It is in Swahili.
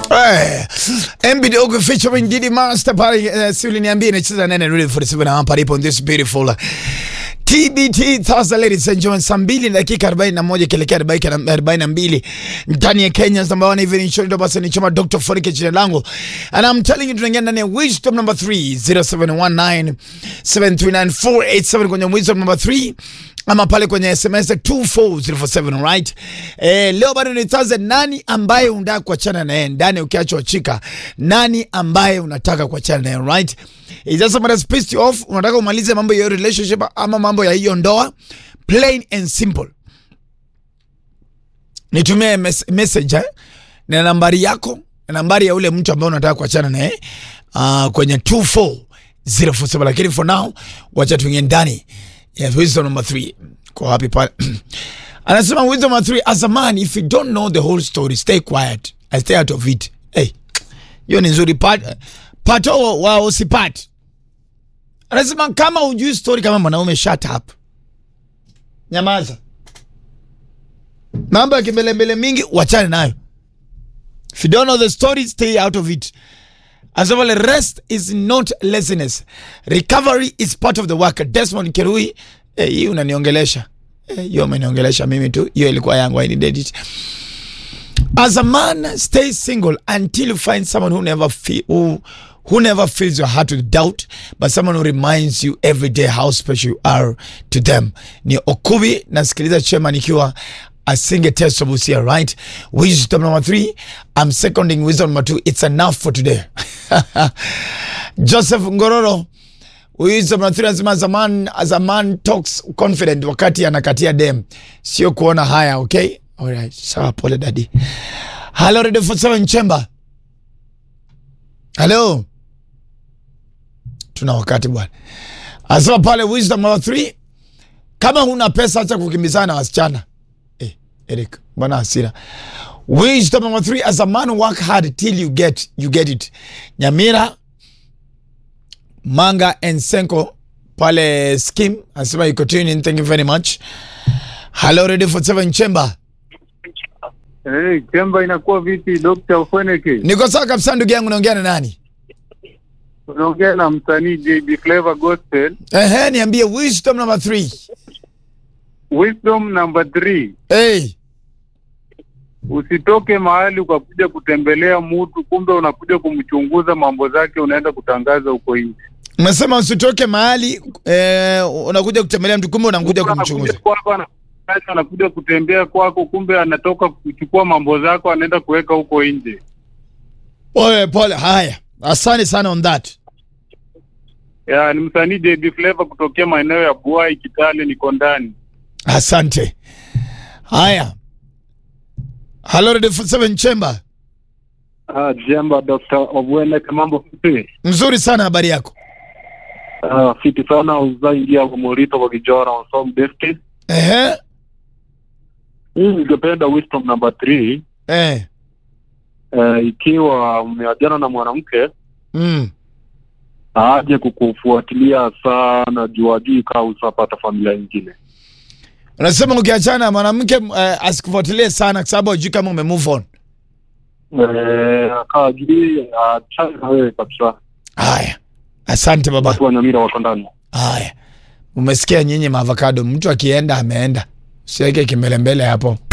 Eh, MB Dogo featuring Didi Master pale uh, si uliniambia inacheza nene really 47 hapa palipo on this beautiful TBT Thursday ladies and gentlemen, saa mbili na dakika 41 kielekea dakika 42 ndani ya Kenya number one even show ndo basi ni chama Dr. Fonike jina langu and I'm telling you tunaingia ndani ya wisdom number 3 0719 739 kwenye wisdom number 3 ama pale kwenye SMS 24047 right. Eh, leo bado ni Thursday. Nani ambaye unataka kuachana naye ndani ukiachwa chika? Nani ambaye unataka kuachana naye right? It doesn't matter pissed you off, unataka umalize mambo ya hiyo relationship ama mambo ya hiyo ndoa, plain and simple. Nitumie mes message eh, na nambari yako na nambari ya ule mtu ambaye unataka kuachana naye uh, kwenye 24047 lakini for now wacha tuingie ndani Yes, wisdom number three. Kwa happy pale. Anasema wisdom number three, as a man, if you don't know the whole story, stay quiet. I stay out of it. Hey, hiyo ni nzuri. Pat, pato wa usipati. Anasema kama ujui story kama mwanaume, shut up. Nyamaza. Mambo ya kimbelembele mingi, wachane nayo. If you don't know the story, stay out of it. As well, rest is not laziness. Recovery is part of the work. Desmond Kirui, eh, hii unaniongelesha. Eh, hiyo umeniongelesha mimi tu. Hiyo ilikuwa yangu, I needed it. As a man, stay single until you find someone who never feel, who, who never fills your heart with doubt, but someone who reminds you every day how special you are to them. Ni Okubi, nasikiliza chema nikiwa asinge test of Busia, right? Wisdom number three, I'm seconding wisdom number two. It's enough for today. Joseph Ngororo, wisdom number three anasema as a man, as a man talks confident wakati anakatia dem, sio kuona haya, okay? Alright, sawa, pole daddy. Hello, Radio 47 Chamber. Hello. Tuna wakati bwana. Anasema pale wisdom number three, kama huna pesa acha kukimbizana na wasichana. Eh, Eric, bwana hasira. Wisdom number three, as a man work hard till you get you get it. Nyamira Manga and Senko pale scheme anasema you continue in. Thank you very much. Hello, Radio 47 Chamber. Hey, Chemba inakuwa vipi Dr. Fweneke? Niko sawa kabisa ndugu yangu, naongea na nani? Unaongea na msanii JB Flavor Gospel. Ehe, niambie wisdom number three. Wisdom number three. Hey, Usitoke mahali ukakuja kutembelea mtu kumbe unakuja kumchunguza mambo zake unaenda kutangaza huko nje. umesema usitoke mahali eh, unakuja kutembelea mtu kumbe unakuja Anakuja kumchunguza. kwako ana- anakuja kutembea kwako kumbe anatoka kuchukua mambo zako anaenda kuweka huko nje. Pole pole, haya, asante sana on that. Ya, ni msanii JB Flavor kutokea maeneo ya Buai Kitale niko ndani. Asante. Haya, hello Radio 47 Chamber. Ah, Jemba Dr. Obweneke mambo vipi? Mzuri sana, habari yako? Ah, fiti sana uzaingia Morito kwa kijora on some destiny. Ehe, Hii ningependa wisdom number 3 eh, eh, ikiwa umeajana na mwanamke mm. aje kukufuatilia sana juu ajui kaa usapata familia nyingine. Unasema ukiachana na mwanamke eh, asikufuatilie sana kwa sababu hujui kama ume move on. Eh, kaa ajui achane na wewe kabisa. Haya, asante baba. Watu wa Nyamira wako ndani. Haya, umesikia nyinyi maavocado, mtu akienda ameenda, usiweke kimbelembele hapo.